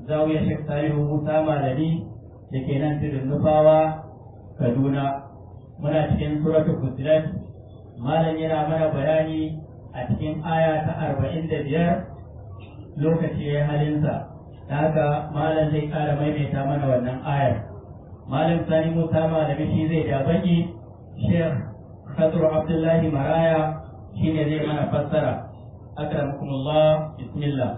zawiyar Sheikh Salihu Musa Malami da ke nan tudun Nufawa Kaduna muna cikin suratul Fusilat malam yana mana bayani a cikin aya ta arba'in da biyar lokaci ya halinsa ta haka malam zai ƙara maimaita mana wannan ayar malam sani musa malami shi zai ja baki sheikh khadru abdullahi maraya shine zai mana fassara akramakumullah bismillah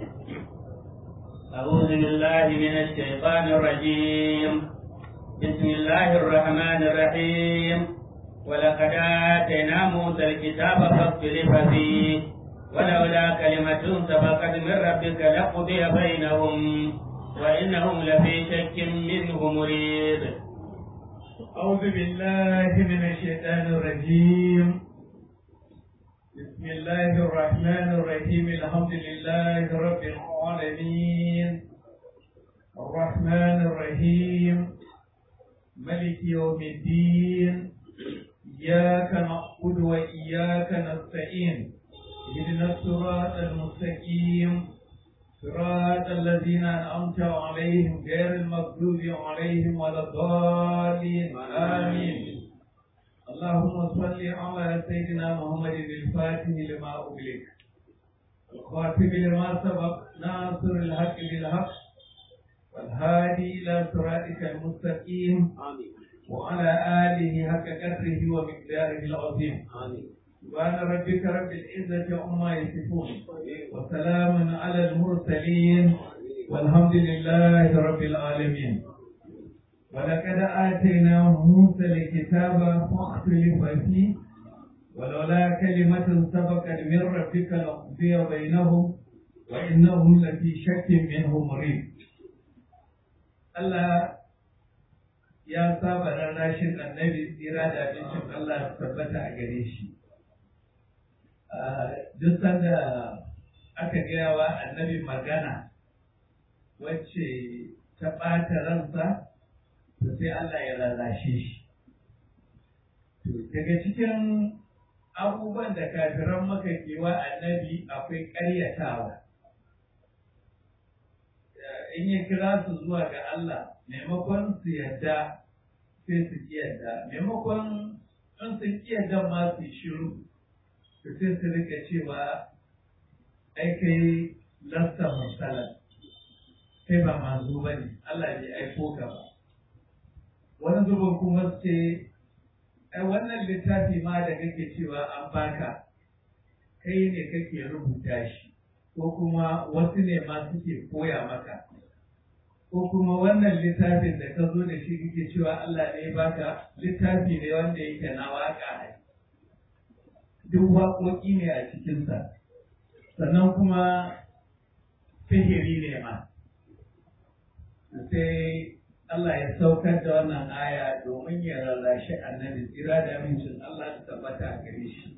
أعوذ بالله من الشيطان الرجيم بسم الله الرحمن الرحيم ولقد آتينا موسى الكتاب فاختلف فيه ولولا كلمة سبقت من ربك لقضي بينهم وإنهم لفي شك منه مريب أعوذ بالله من الشيطان الرجيم بسم الله الرحمن الرحيم الحمد لله رب العالمين الرحمن الرحيم ملك يوم الدين إياك نعبد وإياك نستعين اهدنا الصراط المستقيم صراط الذين أنعمت عليهم غير المغضوب عليهم ولا الضالين آمين اللهم صل على سيدنا محمد الفاتح لما أغلق الخاتم لما سبق ناصر الحق بالحق والهادي إلى صراطك المستقيم آمين وعلى آله حق قدره ومقداره العظيم آمين سبحان ربك رب العزة عما يصفون وسلام على المرسلين والحمد لله رب العالمين ولقد آتينا موسى الكتاب فاختلف فيه ولولا كلمة سبقت من ربك لقضي بينهم وإنهم لفي شك منه مريب الله ya saba rarrashin annabi tsira da abincin Allah su tabbata a gare shi. Duk sanda aka gaya wa annabi magana wacce ta ɓata ransa, to sai Allah ya rarrashe shi. Daga cikin abubuwan da kafiran maka kewa annabi akwai ƙaryatawa. In ya kira su zuwa ga Allah, maimakon su yadda sai su ki yadda maimakon in su ki yadda ma su shiru to sai su rika cewa ai kai lasta musalan kai ba manzo ba ne Allah bai aiko ka ba wani zubin kuma su ce ai wannan littafi ma da kake cewa an baka kai ne kake rubuta shi ko kuma wasu ne ma suke koya maka ko kuma wannan littafin da ka zo da shi kake cewa Allah ne baka littafi ne wanda yake na waka ne duk waƙoƙi ne a cikinsa sannan kuma sihiri ne ma sai Allah ya saukar da wannan aya domin ya rarrashi annabi tsira da amincin Allah ta tabbata a gare shi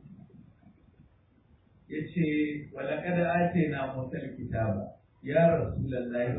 ya ce walakada ake na musal kitaba ya rasulallahi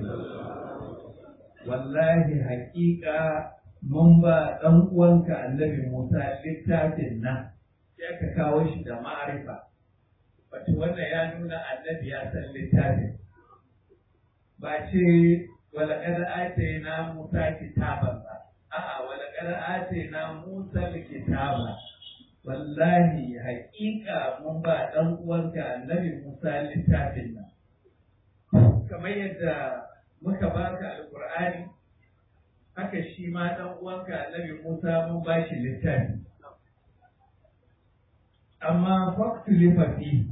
wallahi haƙiƙa mun ba ɗan uwanka annabi Musa littafin nan sai aka kawo shi da ma'arifa wato wannan ya nuna annabi ya san littafin ba ce walaƙar ate na Musa kitaban ba a'a walaƙar ate na Musa kitaba wallahi haƙiƙa mun ba ɗan uwanka annabi Musa littafin nan kamar yadda muka baka alƙur'ani haka shi ma ɗan uwanka annabi Musa mun ba shi littafi amma faktulifa fi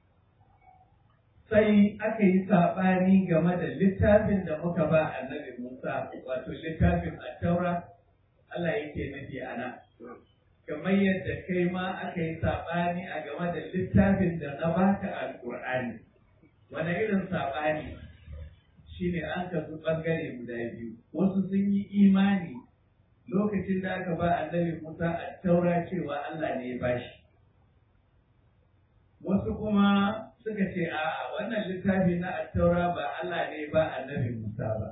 sai aka yi saɓani game da littafin da muka ba annabi Musa wato littafin attaura Allah yake nufi a nan kamar yadda kai ma aka yi saɓani a game da littafin da na baka alƙur'ani wani irin saɓani shine an kasu ɓangare guda biyu wasu sun yi imani lokacin da aka ba annabi Musa attaura cewa Allah ne ya bashi wasu kuma suka ce a wannan littafi na attaura ba Allah ne ba annabi Musa ba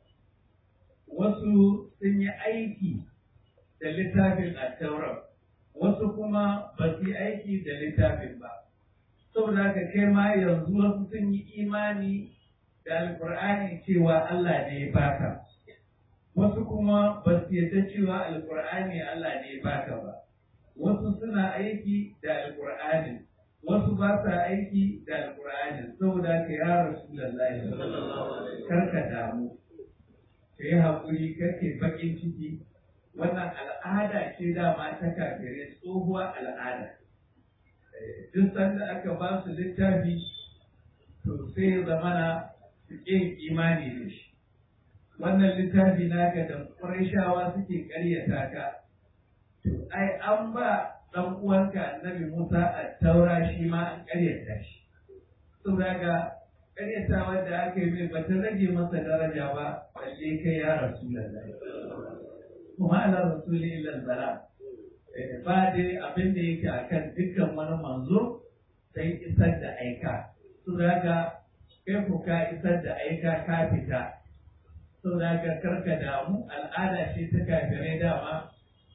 wasu sun yi aiki da littafin attaura wasu kuma ba su yi aiki da littafin ba saboda haka kai ma yanzu wasu sun yi imani da alkur'ani cewa Allah ne ya baka wasu kuma ba su yarda cewa alkur'ani Allah ne ya baka ba wasu suna aiki da alkur'ani wasu ba sa aiki da alkur'ani saboda ka ya rasulullahi karka damu ka yi haƙuri kake baƙin ciki wannan al'ada ce dama ta kafirai tsohuwar al'ada duk sanda aka ba su littafi to sai ya zamana su ƙin imani da shi wannan littafi naka da ƙurashawa suke ƙaryata ka to ai an ba ɗan uwanka annabi Musa a taura shi ma an ƙaryata shi saboda ga ƙaryatawa da aka yi mai bata rage masa daraja ba balle kai ya rasu lallai kuma ala rasuli illa bala ba dai abin da yake akan dukkan wani manzo sai isar da aika saboda ga kai ku ka isar da aika ka fita saboda ga karka damu al'ada ce ta kafirai dama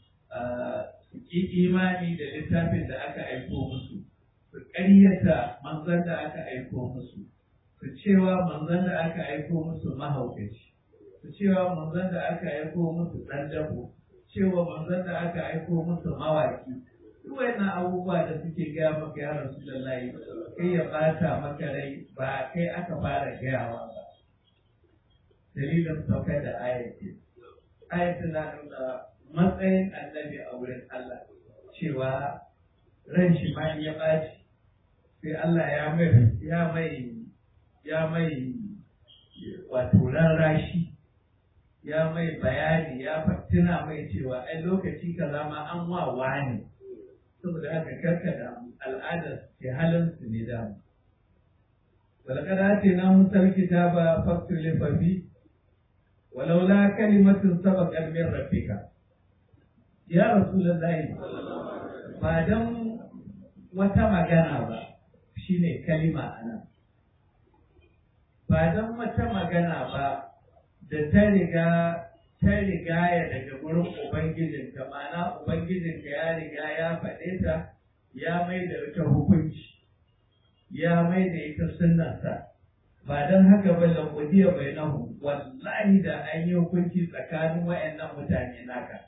su ƙi imani da littafin da aka aiko musu su ƙaryata manzon da aka aiko musu su cewa manzon da aka aiko musu mahaukaci su cewa manzon da aka aiko musu ɗan dabo cewa manzon da aka aiko musu mawaki duk wannan abubuwa da suke gaya maka ya rasulullahi kai ya bata maka rai ba kai aka fara gayawa ba dalilin saukar da ayati ayati na nuna matsayin annabi a wurin Allah cewa ran shi ma ya ɓaci sai Allah ya mai ya mai ya mai wato rashi ya mai bayani ya tuna mai cewa ai lokaci kaza ma an wa wani saboda haka karka da al'adar ke halin su ne da ولقد آتينا موسى الكتاب فاختلف فيه ولولا كلمة سبقت من ربك يا رسول الله ba don wata magana ba shine kalima ana ba don wata magana ba da ta riga ta rigaya daga gurin ubangijinka ma'ana ubangijinka ya riga ya faɗe ta ya mai da ita hukunci ya mai da ita sunnarsa ba don haka ba lamudiya bai nahu wallahi da an yi hukunci tsakanin wayannan mutane naka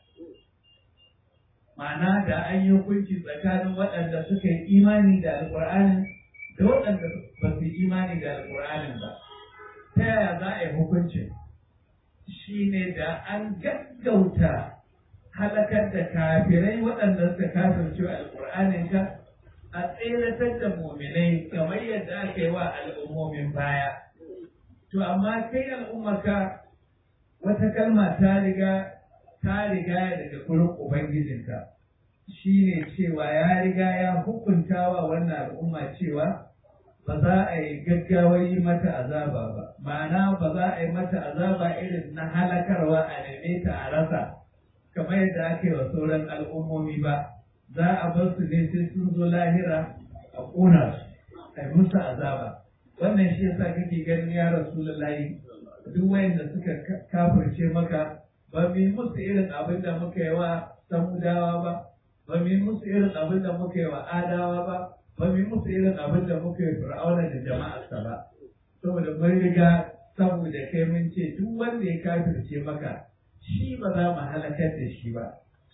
ma'ana da an yi hukunci tsakanin waɗanda suka yi imani da alƙur'anin da waɗanda ba su yi imani da alƙur'anin ba ta yaya za a yi hukuncin shi ne da an gaggauta halakar da kafirai waɗanda suka kafirce alƙur'anin ka a tseratar da muminai kamar yadda aka yi wa al'ummomin baya. To amma kai al'ummaka wata kalma ta riga ta riga daga gurin Ubangijinka shi ne cewa ya riga ya hukunta wa wannan al'umma cewa ba za a yi gaggawar yi mata azaba ba, ma'ana ba za a yi mata azaba irin na halakarwa a neme ta a rasa kamar yadda aka yi wa sauran al'ummomi ba. za a bar su ne sai sun zo lahira a ƙona su a musu azaba wannan shi yasa kake ganin ya rasulullahi duk wayanda suka kafirce maka ba mu yi musu irin abin da muka yi wa samudawa ba ba mu yi musu irin abin da muka yi wa adawa ba ba mu yi musu irin abin da muka yi fir'auna da jama'arsa ba saboda mun riga saboda kai mun ce duk wanda ya kafirce maka shi ba za mu halakar da shi ba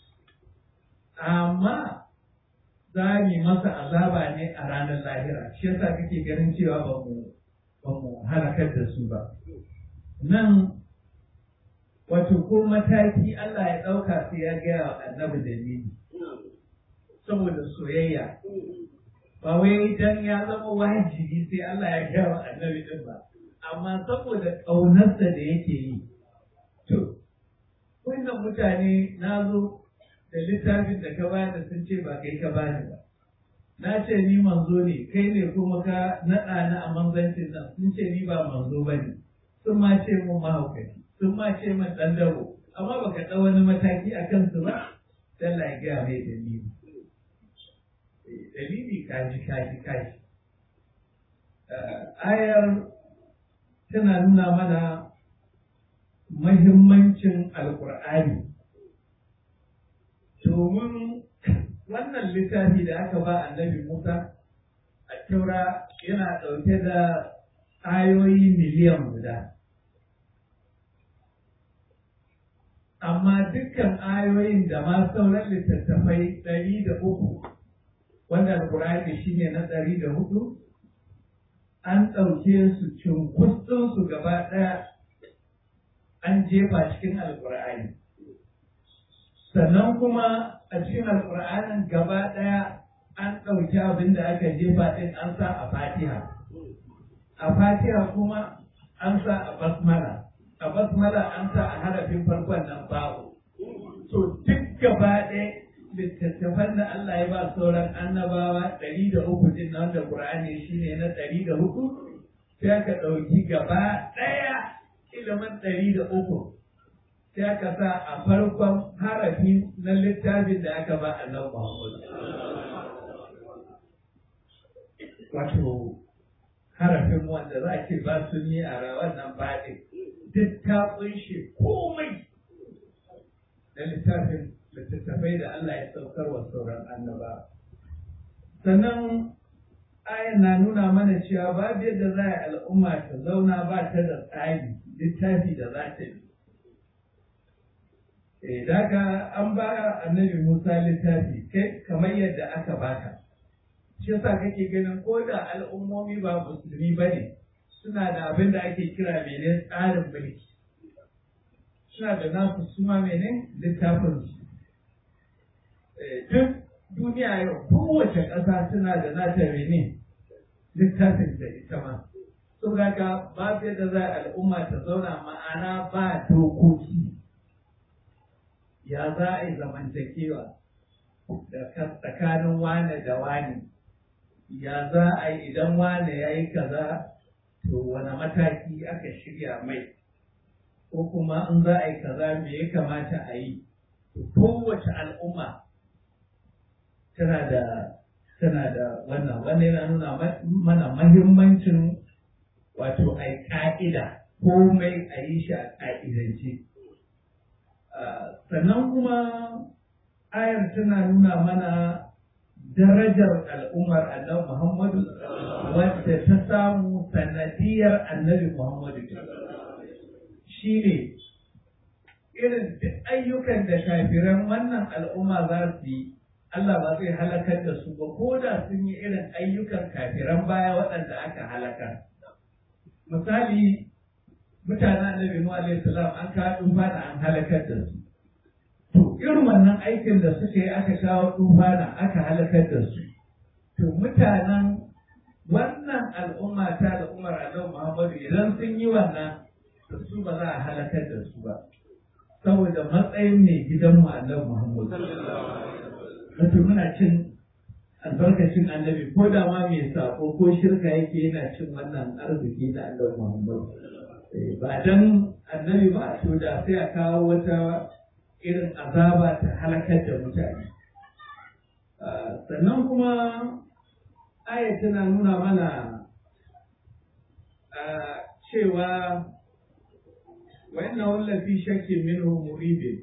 amma za mu masa azaba ne a ranar lahira shi yasa kake ganin cewa ba mu ba mu halakar da su ba nan wato ko mataki Allah ya ɗauka sai ya gaya wa annabi dalili saboda soyayya ba wai dan ya zama wajibi sai Allah ya gaya wa annabi din ba amma saboda ƙaunarsa da yake yi to wannan mutane na zo da littafin da ka bani sun ce ba kai ka bani ba na ce ni manzo ne kai ne kuma ka naɗa ni a manzancin nan sun ce ni ba manzo ba ne sun ma ce mun mahaukaci sun ma ce min ɗan dabo amma baka ɗau wani mataki a kansu ba dan la gaya mai dalili dalili kaji kaji kaji ayar tana nuna mana mahimmancin alkur'ani domin wannan littafi da aka ba annabi Musa a taura yana ɗauke da ayoyi miliyan guda amma dukkan ayoyin da ma sauran littattafai ɗari da uku wanda alkur'ani shi ne na ɗari da hudu an ɗauke su cunkusɗinsu gaba ɗaya an jefa cikin alkur'ani sannan kuma a cikin alkur'anin gaba ɗaya an ɗauki abin da aka jefa ɗin an sa a fatiha a fatiha kuma an sa a basmala a basmala an sa a harafin farkon nan babu to duk gaba ɗaya littattafan da Allah ya ba sauran annabawa ɗari da uku din na wanda Qur'ani shine na ɗari da hudu sai aka ɗauki gaba ɗaya ilimin ɗari da uku sai aka sa a farkon harafi na littafin da aka ba annabi Muhammad wato harafin wanda za ki ba su ni a wannan baɗin duk ta ƙunshe komai na littafin littattafai da Allah ya saukar wa sauran annaba. Sannan ayan na nuna mana cewa babu yadda za a al'umma ta zauna ba ta da tsari littafi da za ta bi. E, daga an ba annabi Musa littafi kai kamar yadda aka baka. Shi yasa kake ganin ko da al'ummomi ba musulmi ba ne suna da abin da ake kira mene tsarin mulki. Suna da nasu suma mene littafinsu. duk duniya yau kowace ƙasa tana da nata mene littafin da ita ma saboda ka ba da za al'umma ta zauna ma'ana ba dokoki ya za a yi zamantakewa da tsakanin wane da wane ya za a yi idan wane ya yi kaza to wani mataki aka shirya mai ko kuma in za a yi kaza me ya kamata a yi kowace al'umma tana da tana da wannan wannan yana nuna mana mahimmancin wato a ka'ida komai a yi shi a ka'idance sannan kuma ayar tana nuna mana darajar al'ummar annabi Muhammadu wadda ta samu sanadiyar annabi Muhammadu shi ne irin ayyukan da kafiran wannan al'umma za su yi Allah ba zai halakar da su ba ko da sun yi irin ayyukan kafiran baya waɗanda aka halakar. Misali, mutanen Annabi Nuhu alaihi salam an kawo tufana an halakar da su. To, irin wannan aikin da suka yi aka kawo tufana aka halakar da su. To, mutanen wannan al'umma ta al'ummar Annabi Muhammadu idan sun yi wannan su ba za a halakar da su ba. Saboda matsayin mai gidanmu Annabi Muhammadu. wato muna cin albarkacin annabi ko da ma mai sako ko shirka yake yana cin wannan arziki na Allah Muhammad ba dan annabi ba to da sai a kawo wata irin azaba ta halakar da mutane sannan kuma aya tana nuna mana cewa wa inna wallafi shakkin minhu muribin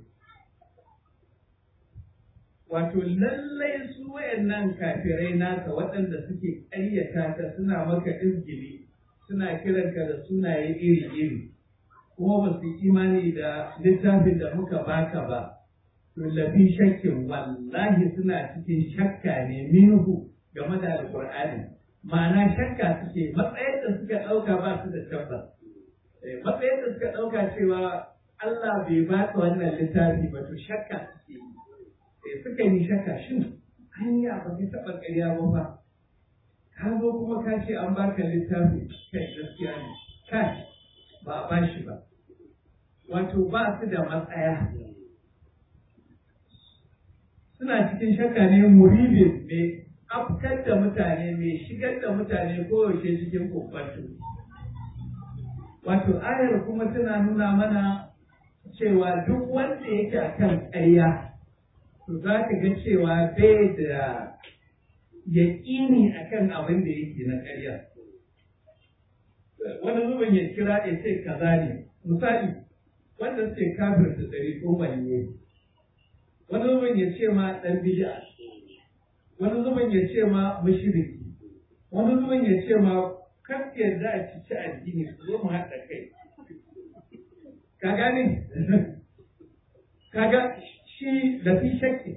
wato lallai su wayannan kafirai naka waɗanda suke ƙaryata ka suna maka izgili suna kiranka da sunaye iri-iri kuma ba su imani da littafin da muka baka ba to lafi shakkin wallahi suna cikin shakka ne minhu game da alƙur'ani ma'ana shakka suke matsayin da suka ɗauka ba su da tabbas matsayin da suka ɗauka cewa Allah bai baka wannan littafi ba to shakka suke yi suka yi shakka shin hanya ba ka taɓa ƙarya ba ba ka zo kuma ka ce an baka littafi kai gaskiya ne kai ba a bashi ba wato ba su da matsaya suna cikin shakka ne muribin mai afkar da mutane mai shigar da mutane kowace cikin kokwanto wato ayar kuma tana nuna mana cewa duk wanda yake akan ƙarya to za ka ga cewa bai da yaƙini a kan abin da yake na ƙarya. Wani zubin ya kira ya ce kaza ne, misali wanda suke kafir da ɗari ko ne. Wani zubin ya ce ma ɗan bid'a, wani zubin ya ce ma mushriki, wani zubin ya ce ma kan yarda a cici addini su zo mu haɗa kai ka gane kaga shi da fi shakki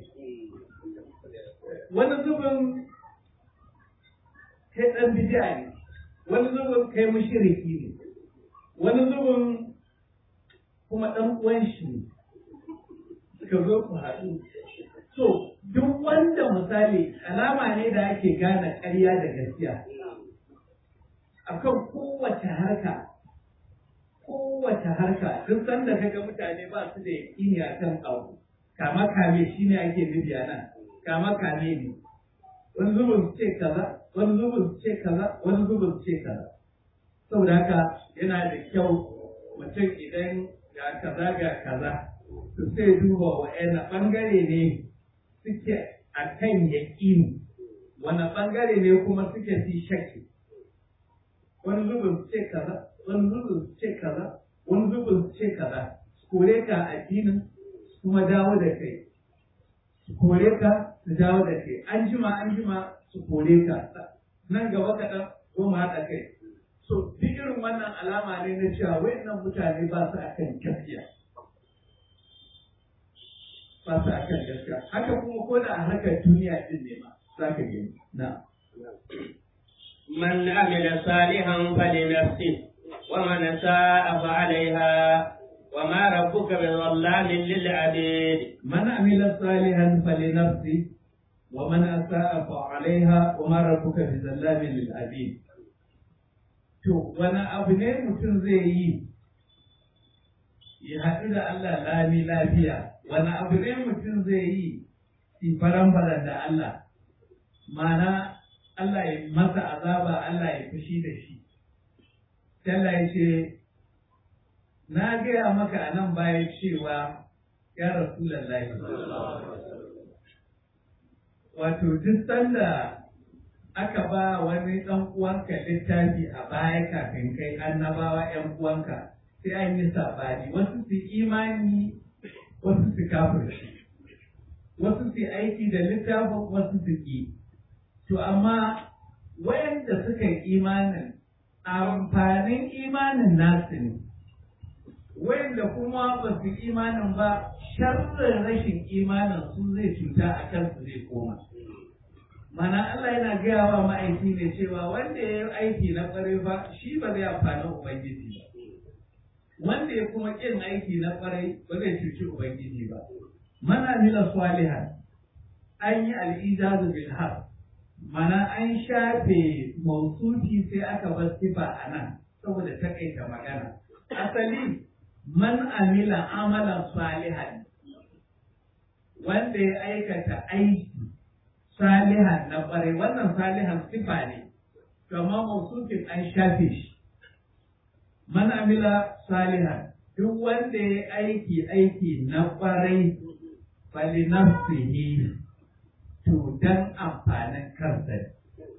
wani zubin kai ɗan bidiya ne wani zubin kai mushriki ne wani zubin kuma ɗan uwan shi ne suka zo ku haɗu so duk wanda misali alama ne da ake gane ƙarya da gaskiya akan kowace harka kowace harka duk sanda kaga mutane ba su da yaƙini a kan abu kama kame shi ne ake nufi a nan kama kame ne wani zubin su ce kaza wani zubin su ce kaza wani zubin su ce kaza saboda haka yana da kyau mutum idan ga kaza ga kaza to sai duba wa'yan ɓangare ne suke a kan yaƙini wani ɓangare ne kuma suke fi shakki wani zubin su ce kaza wani zubin su ce kaza wani zubin su ce kaza su kore ka addinin su kuma dawo da kai su kore ka su dawo da kai an jima an jima su kore ka nan gaba kaɗan goma haɗa kai so duk irin wannan alama ne na cewa wayannan mutane ba su akan gaskiya ba su akan gaskiya haka kuma ko da a harkar duniya din ne ma za ka gani na من عمل صالحا فلنفسه ومن ساء فعليها وما ربك بظلام للعبيد من عمل صالحا فلنفسه ومن أساء فعليها وما ربك بظلام للعبيد to wani abu ne mutum zai yi ya haɗu da Allah lami lafiya wani abu ne mutum zai yi si faran da Allah mana Allah ya masa azaba Allah ya fushi da shi Allah ya ce na gaya maka a nan baya cewa ya Rasulallahi wato duk sanda aka ba wani ɗan uwanka littafi a baya kafin kai annabawa ‘yan uwanka sai an yi saɓani wasu su imani wasu su kafirci wasu su aiki da littafin wasu su ƙi to amma wayanda suka yi imanin amfanin imanin nasu ne wayanda kuma ba su imanin ba sharrin rashin imanin su zai cuta a kansu zai koma mana Allah yana gaya wa ma'aiki ne cewa wanda ya yi aiki na ƙwarai ba shi ba zai amfani Ubangiji ba. Wanda ya kuma ƙin aiki na ƙwarai ba zai cuci Ubangiji ba. Mana mila swalihan an yi al'ijazu bil har mana an shafe mausufi sai aka bar sifa a nan saboda takaita magana. Asali man amila amalan salihan wanda ya aikata aiki salihan na ƙwarai wannan salihan sifa ne kama mausufin an shafe shi man amila salihan duk wanda ya aiki aiki na ƙwarai fali nafsihi to dan amfanin kansa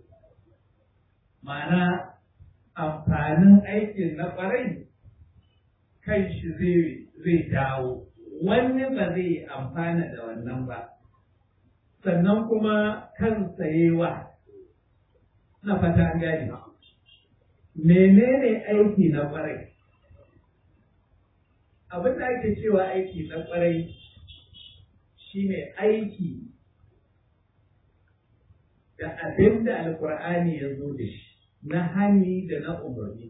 ma'ana amfanin aikin na ƙwarai kan shi zai dawo wani ba zai amfana da wannan ba sannan kuma kan sayewa na fata an gane menene aiki na kwarai abin da ake cewa aiki na kwarai shine aiki da abin da alkur'ani ya zo da shi na hani da na umarni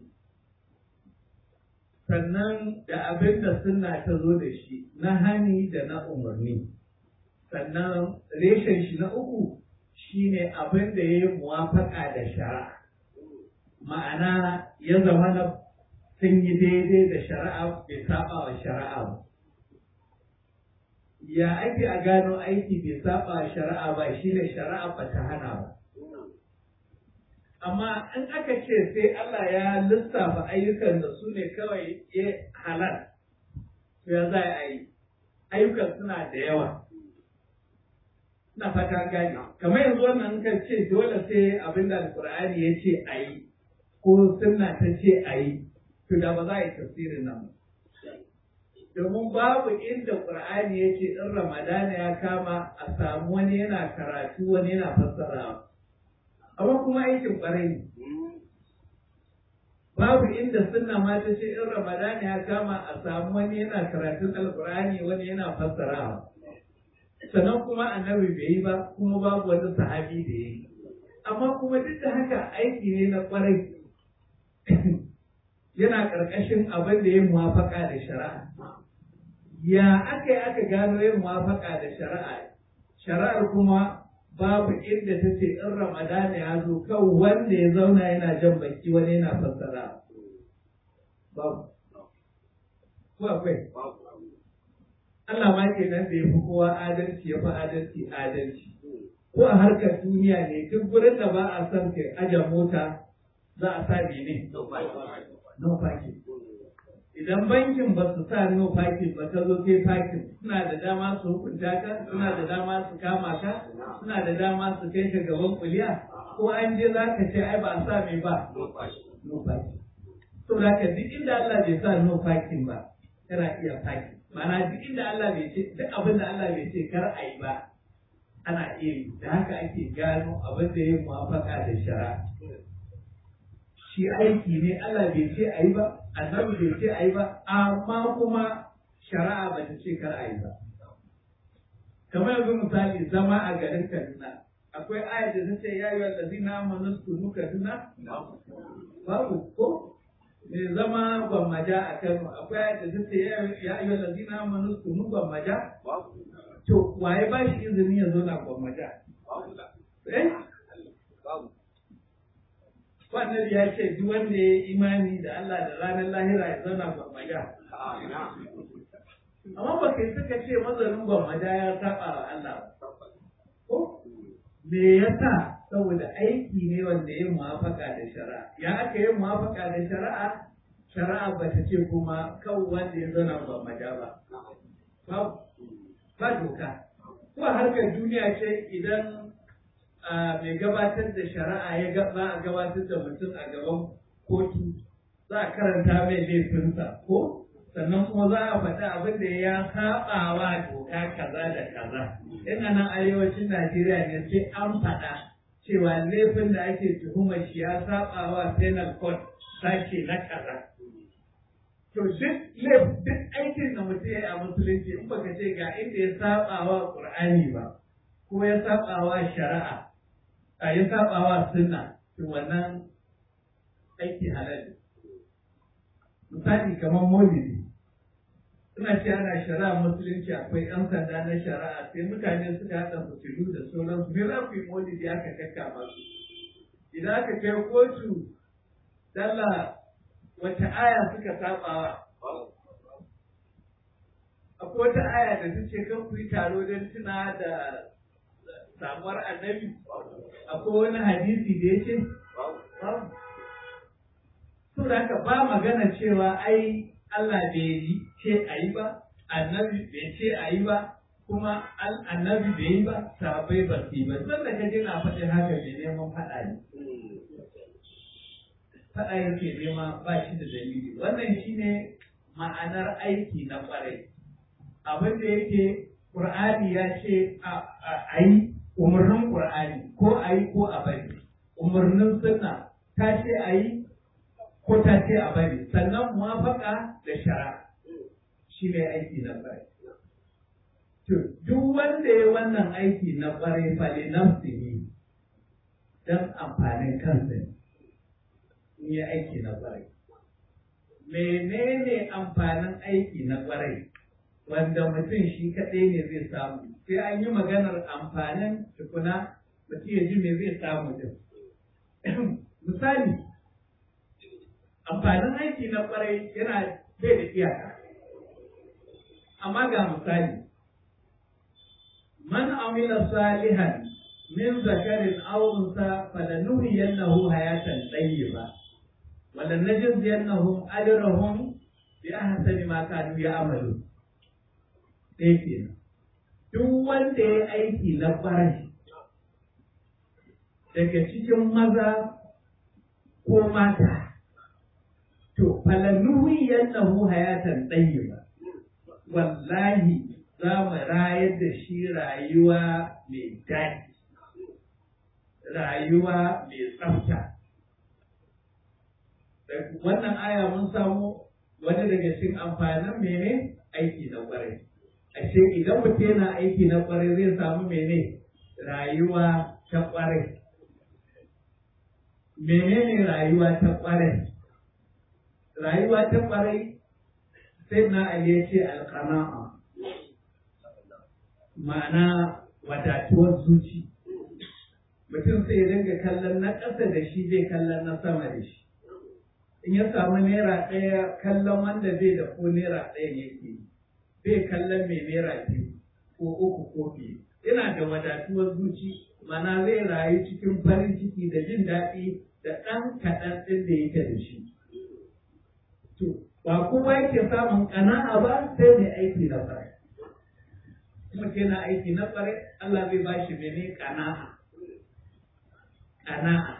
sannan da abin da sunna ta zo da shi na hani da na umarni sannan reshen shi na uku shine abin da ya yi muwafaka da shari'a ma'ana ya zama na sun yi daidai da shari'a bai saba wa shari'a ba ya ake a gano aiki bai saba wa shari'a ba shi ne shari'a ba ta hana ba amma in aka ce sai Allah ya lissafa ayyukan da su ne kawai ya halal to ya za a yi ayyukan suna da yawa ina fata gani kamar yanzu wannan kan ce dole sai abin da alkur'ani ya ce a yi ko sunna ta ce a yi to da ba za a yi tafsirin nan domin babu inda qur'ani ya ce in ramadana ya kama a samu wani yana karatu wani yana fassarawa amma kuma aikin ƙwarai ne babu inda sunna ma ta ce in ramadani ya kama a samu wani yana karatun alkur'ani wani yana fassarawa sannan kuma annabi bai yi ba kuma babu wani sahabi da ya yi amma kuma duk da haka aiki ne na kwarai yana ƙarƙashin abin da ya muwafaka da shari'a ya aka yi aka gano yin muwafaka da shari'a shari'ar kuma babu inda ta ce in ramadana ya zo kan wanda ya zauna yana jan baki wani yana fassara babu ko akwai Allah ma ke nan da ya fi kowa adalci ya fi adalci adalci ko a harkar duniya ne duk gurin da ba a son kai aje mota za a sa ne no parking idan bankin ba su sa no parking ba ta zo kai parking suna da dama su hukunta ka suna da dama su kama ka suna da dama su kai ka gaban kuliya ko an je za ka ce ai ba a sa mai ba no parking to da ka duk inda Allah bai sa no parking ba kana iya parking ma'ana duk inda Allah bai ce duk abin da Allah bai ce kar a yi ba ana iya yi da haka ake gano abin da ya muwafaka da shari'a shi aiki ne Allah bai ce a yi ba annabi bai ce a yi ba amma kuma shari'a ba ta ce kar a yi ba kamar yanzu misali zama a garin Kaduna akwai ayat da ta ce ya yi wanda zina amanu sunu Kaduna babu ko me zama gwammaja a Kano akwai ayat da ta ce ya yi wanda zina amanu sunu gwammaja to waye ba shi izini ya zo na gwammaja eh wannan ya ce duk wanda ya yi imani da Allah da ranar lahira ya zauna gwammaja. Amma ba kai suka ce mazanin gwammaja ya saba wa Allah Ko? Me yasa saboda aiki ne wanda ya muwafaka da shari'a. Ya aka yi muwafaka da shari'a, shari'a ba ta ce kuma kan wanda ya zauna gwammaja ba. Ba doka. Ko harkar duniya ce idan mai gabatar da shari'a ya za a gabatar da mutum a gaban kotu za a karanta mai laifinsa ko sannan kuma za a faɗi abin da ya saba wa doka kaza da kaza in a nan arewacin najeriya ne sai an faɗa cewa laifin da ake tuhumar shi ya saba wa penal code sashe na kaza to duk duk aikin da mutum ya yi a musulunci in baka ce ga inda ya saba wa qur'ani ba ko ya saba wa shari'a a ya saba wa sunna to wannan aiki halal misali kamar maulidi suna ce ana shari'a musulunci akwai yan sanda na shari'a sai mutane suka haɗa fitilu da sauransu me za ku yi maulidi aka kakka masu idan aka kai kotu dalla wata aya suka sabawa akwai wata aya da ta ce kan ku yi taro don tuna da samuwar annabi akwai wani hadisi da ya ce so da haka ba magana cewa ai Allah bai yi ce a yi ba annabi bai ce a yi ba kuma annabi bai yi ba sahabbai ba su yi ba zan da kaje na faɗin haka mai neman faɗa ne faɗa yake nema ba shi da dalili wannan shine ma'anar aiki na ƙwarai abin da yake Qur'ani ya ce a yi umarnin Qur'ani ko a yi ko a bari umarnin sunna ta ce a yi ko ta ce a bari sannan muwafaka da shara shi ne aiki na ƙwarai to duk wanda ya wannan aiki na ƙwarai fa li nafsihi dan amfanin kansa ne in yi aiki na ƙwarai menene amfanin aiki na ƙwarai wanda mutum shi kaɗai ne zai samu sai an yi maganar amfanin tukuna mutum ya ji me zai samu din misali amfanin aiki na ƙwarai yana bai da iyaka amma ga misali man amila salihan min zakarin aw unsa falanuhyiyannahu hayatan tayyiba ولنجزينهم أجرهم بأحسن ما كانوا يعملون ɗaya kenan duk wanda ya aiki na ƙwarai daga cikin maza ko mata to falanuhi yannahu hayatan ɗayyiba wallahi za mu rayar da shi rayuwa mai daɗi rayuwa mai tsafta wannan aya mun samu wani daga cikin amfanin mene aiki na kwarai ashe idan mutum yana aiki na kwarai zai samu mene rayuwa ta kwarai menene rayuwa ta kwarai rayuwa ta kwarai sai na ali ya ce alqana'a ma'ana wadatuwar zuci mutum sai ya dinga kallon na ƙasa da shi zai kallon na sama da shi in ya samu naira ɗaya kallon wanda bai da ko naira ɗaya yake bai kallon mai naira biyu ko uku ko biyu yana da wadatuwar zuci mana zai rayu cikin farin ciki da jin daɗi da ɗan kaɗan ɗin da yake da shi to ba kowa yake samun ƙana'a ba sai mai aiki na fara kuma yana aiki na fara Allah zai ba shi mene ƙana'a ƙana'a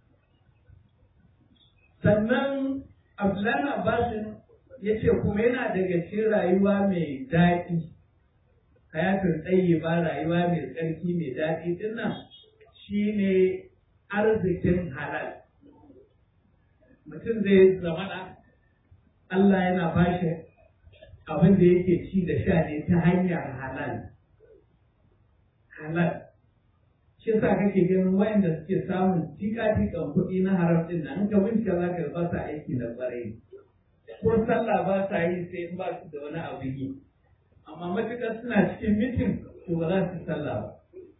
sannan Abdullahi Abbasin ya ce kuma yana daga cikin rayuwa mai daɗi hayatun tsaye ba rayuwa mai tsarki mai daɗi dinnan shi ne arzikin halal mutum zai zamana Allah yana bashi abin da yake ci da sha ne ta hanyar halal halal shi yasa kake ganin wayanda suke samun tika-tikan kuɗi na haram ɗin nan in ka bincika za ka ba sa aiki da ƙwarai ko sallah ba sa yi sai in ba su da wani abu yi amma matuƙar suna cikin mitin to ba za su sallah ba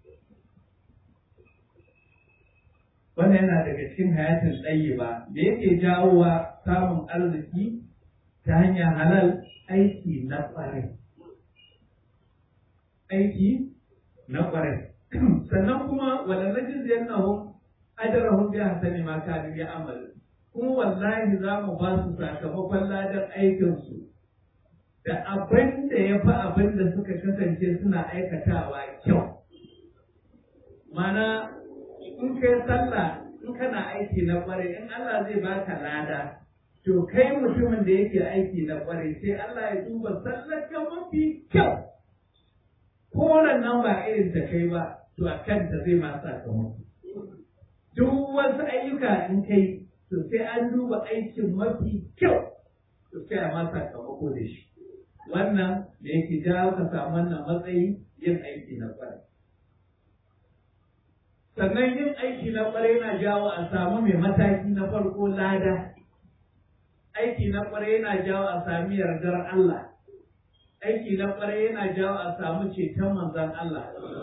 wannan yana daga cikin hayatin tsayi ba da yake jawowa samun arziki ta hanyar halal aiki na ƙwarai aiki na ƙwarai sannan kuma waɗannan jiziyar nahun ajarahun biya hasani ma kanu ya amalu kuma wallahi za mu ba su sakamakon ladar aikinsu da abin da ya fi abin da suka kasance suna aikatawa kyau mana in kai sallah in kana aiki na kwarai in Allah zai baka lada to kai mutumin da yake aiki na kwarai sai Allah ya duba sallar ka mafi kyau ko nan ba irin ta kai ba to a kanta zai ma sakamako duk wasu ayyuka in kai to sai an duba aikin mafi kyau to sai a ma sakamako da shi wannan da yake jawo ka samu wannan matsayi yin aiki na kwarai sannan yin aiki na kwarai yana jawo a samu mai mataki na farko lada aiki na kwarai yana jawo a sami yardar Allah aiki na kwarai yana jawo a samu ceton manzon Allah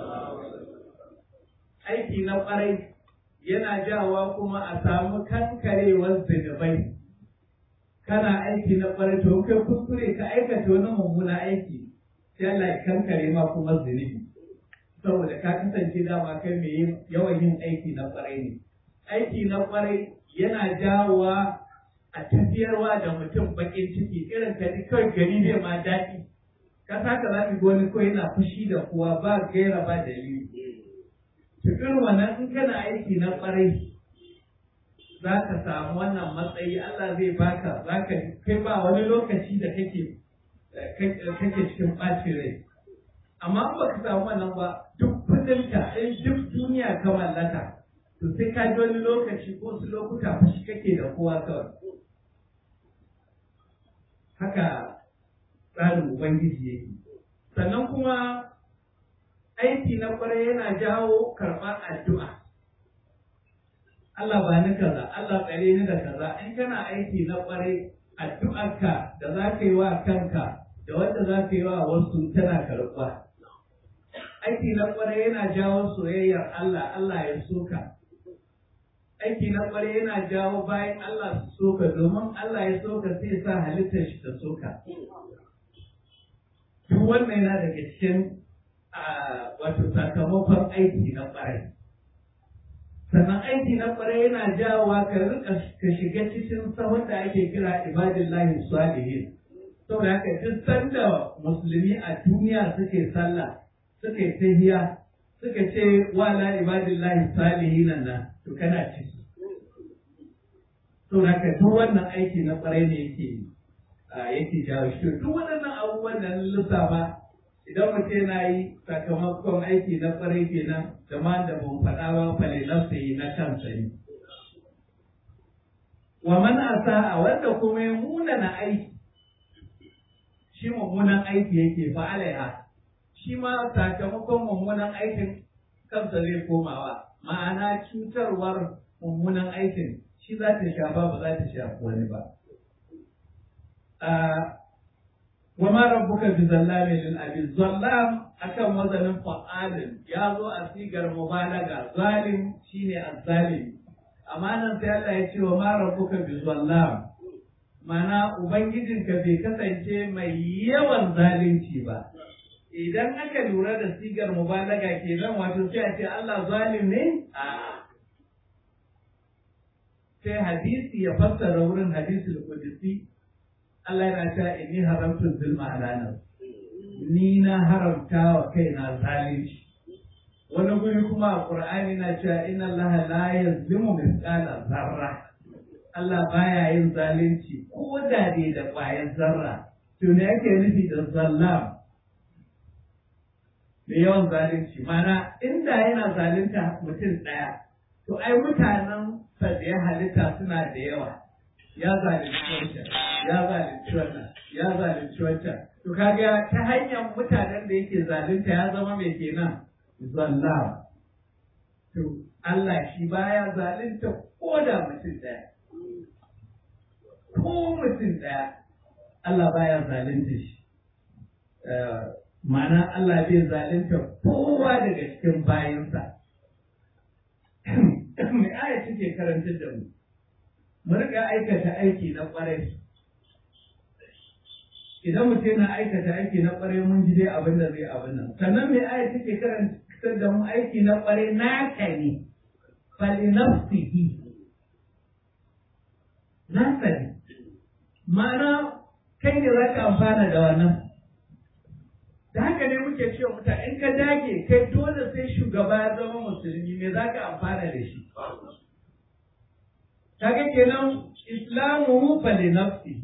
aiki na kwarai yana jawa kuma a samu kankarewar zunubai kana aiki na kwarai to kai kuskure ka aikata wani mummuna aiki sai Allah ya kankare ma kuma zunubi saboda ka kasance dama kai mai yawan yin aiki na kwarai ne aiki na kwarai yana jawowa a tafiyarwa da mutum bakin ciki irin ka kawai gari ne ma daɗi ka saka za ka wani ko yana fushi da kowa ba gaira ba dalili cikin wannan in kana aiki na kwarai za ka samu wannan matsayi Allah zai baka za ka kai ba wani lokaci da kake kake cikin ɓacin rai amma in baka samu wannan ba duk kudinka in duk duniya ka mallaka to sai ka ji wani lokaci ko su lokuta fushi kake da kowa kawai haka tsarin ubangiji yake sannan kuma aiki na kwarai yana jawo karɓar addu'a. Allah ba ni kaza, Allah tsare ni da kaza, in kana aiki na kwarai addu'arka da za ka yi wa kanka da wanda za ka yi wa wasu tana karɓa. Aiki na kwarai yana jawo soyayyar Allah, Allah ya soka. Aiki na kwarai yana jawo bayan Allah su soka domin Allah ya soka sai sa halittar shi ta soka. Duk wannan yana daga cikin wato sakamakon aiki na ƙwarai. Sannan aiki na ƙwarai yana jawowa ka rika ka shiga cikin sahun da ake kira ibadillahi salihin. Saboda haka duk sanda musulmi a duniya suke sallah, suke tahiya, suka ce wala ibadillahi salihin nan to kana ciki. Saboda haka duk wannan aiki na ƙwarai ne yake yake jawo shi. Duk waɗannan abubuwan da lissafa idan mutum yana yi sakamakon aiki na kwarai kenan da ma da ban faɗa ba falilan su yi na kansa ne. wa man asa'a wanda kuma ya munana aiki shi mummunan aiki yake fa alaiha shi ma sakamakon mummunan aikin kansa zai komawa ma'ana cutarwar mummunan aikin shi za ta shafa ba za ta shafi wani ba wa ma rabbuka bi zallamin lil abid zallam akan wazanin fa'alin ya zo a sigar mubalaga zalim shine azzalim amma nan sai Allah ya ce wa ma rabbuka bi zallam mana ubangijinka bai kasance mai yawan zalunci ba idan aka lura da sigar mubalaga kenan wato sai a ce Allah zalim ne a sai hadisi ya fassara wurin hadisul qudsi Allah yana cewa inni haramtu zulma ala nafsi ni na haramta wa kaina zalunci wani guri kuma a Qur'ani na cewa inna Allah la yazlimu mithqala zarra Allah baya yin zalunci ko da dai da ƙwayar zarra to me yake nufi da zallam da yawan zalunci mana inda yana zalunta mutum ɗaya to ai mutanen sa da ya halitta suna da yawa ya zalunci wancan ya zalunci wannan ya zalunci wancan to kaga ta hanyar mutanen da yake zalunta ya zama mai kenan zallam to Allah shi baya zalunta ko da mutum ɗaya ko mutum ɗaya Allah baya zalunta shi ma'ana Allah bai zalunta kowa daga cikin bayansa mai aya take karantar da mu mu riƙa aikata aiki na ƙwarai idan mutum yana aikata aiki na ƙwarai mun ji dai abin da zai abin nan sannan mai aya take karantar da mu aiki na ƙwarai naka ne fali nafsihi nasa ne ma'ana kai ne za ka amfana da wannan da haka ne muke cewa mutane in ka dage kai dole sai shugaba ya zama musulmi me za ka amfana da shi kaga kenan islamu fa li nafsi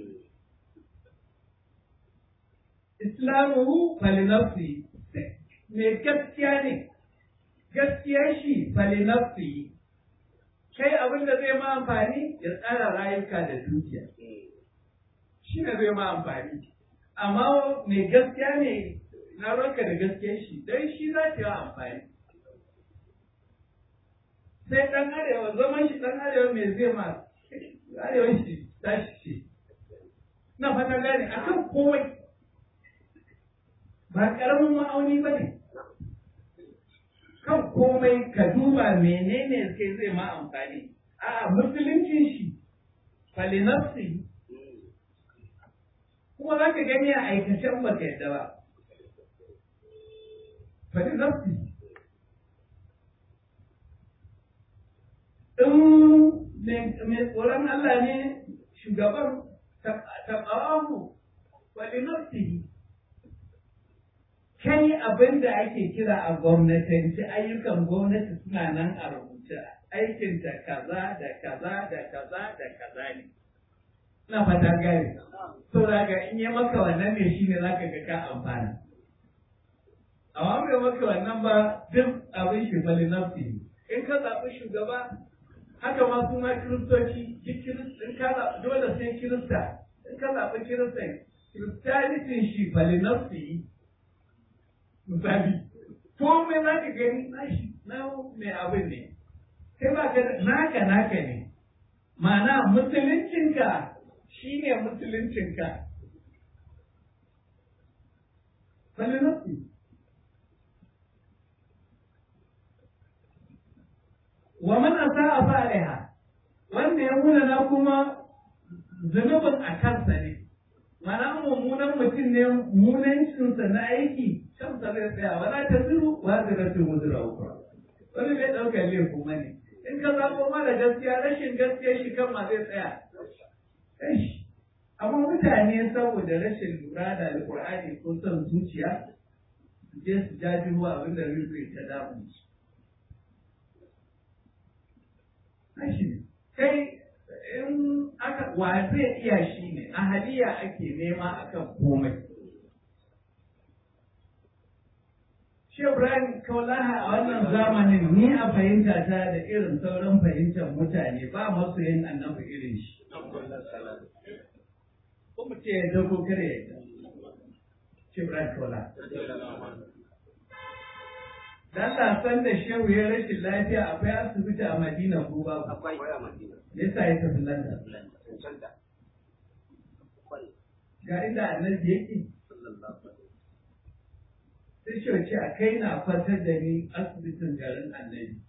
islamu fa li nafsi me gaskiya ne gaskiyar shi fa li nafsi kai abin da zai ma amfani ya tsara rayuka da dukiya shi ne zai ma amfani amma mai gaskiya ne na ranka da gaskiyar shi don shi za ta yi amfani sai ɗan arewa zaman shi ɗan arewa mai zai ma arewa shi tashi ce na fata gane a kan komai ba ƙaramin ma'auni ba ne kan komai ka duba menene sai zai ma amfani a musuluncin shi falinafsi kuma za ka gani a aikacen ba ka yadda ba falinafsi in mai tsoron Allah ne shugaban taɓawamu falinafsi kai abin da ake kira a gwamnatanci ayyukan gwamnati suna nan a rubuce aikinta kaza da kaza da kaza da kaza ne ina fata gane so daga in yi maka wannan ne shine zaka ga ka amfana amma bai maka wannan ba duk abin shi bali nafsi in ka zaɓi shugaba haka ma su ma kiristoci in ka zaɓi dole sai kirista in ka zaɓi kirista kiristanitin shi bali nafsi misali komai za ka gani nashi na mai abin ne sai ba ka naka naka ne ma'ana musuluncinka shi ne musuluncinka falinasi wa man asa'a fa'aliha wanda ya muna na kuma zunubin a kansa ne mana mummunan mutum ne munancinsa na aiki kansa zai tsaya wala ta ziru wa ziratu muzira ukra wani bai ɗaukar laifin kuma ne in ka zaɓo mara gaskiya rashin gaskiya shi kan ma zai tsaya amma mutane saboda rashin lura da alƙur'ani ko son zuciya su je su jaji ruwa abin da zai ta damu kai in aka wa zai iya shi ne ahaliya ake nema akan komai Shi Ibrahim Kaulaha a wannan zamanin ni a fahimta ta da irin sauran fahimtar mutane ba masu yin annabi irin shi. Ko mu ce ya ko kare ya Shi Ibrahim Kaulaha. Dan san da shehu ya rashin lafiya akwai asibiti a Madina ko babu. akwai a madina Me yasa ya tafi London? cancanta Ga inda annabi yake. Sai shi ce a kai na kwantar da ni asibitin garin annabi.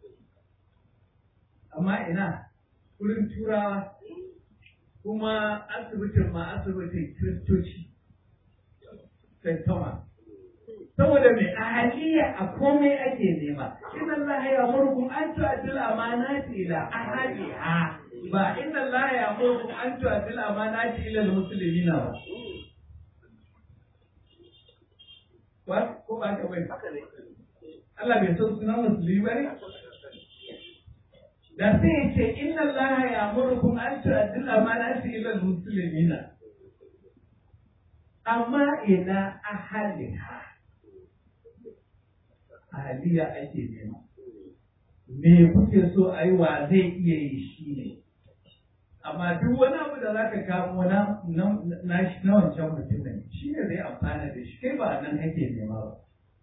Amma ina wurin turawa kuma asibitin ma asibitin kiristoci. St. Thomas. Saboda mai ahaliya a komai ake nema. Inna Allah ya murkum an tu'addil amanati ila ahliha. Ba inna Allah ya murkum an tu'addil amanati ila al-muslimina ba. Ba ko ba ka bai. haka ne Allah bai san sunan musulmi ba ne? Da sai ya ce inna Allah ya murkum an tu'addil amanati ila al-muslimina. Amma ina ahliha. ahaliya ake nema. Me kuke so a yi wa zai iya yi shi ne. Amma duk wani abu da za ka kamo na na shi na wancan mutumin shi ne zai amfana da shi kai ba nan kake nema ba.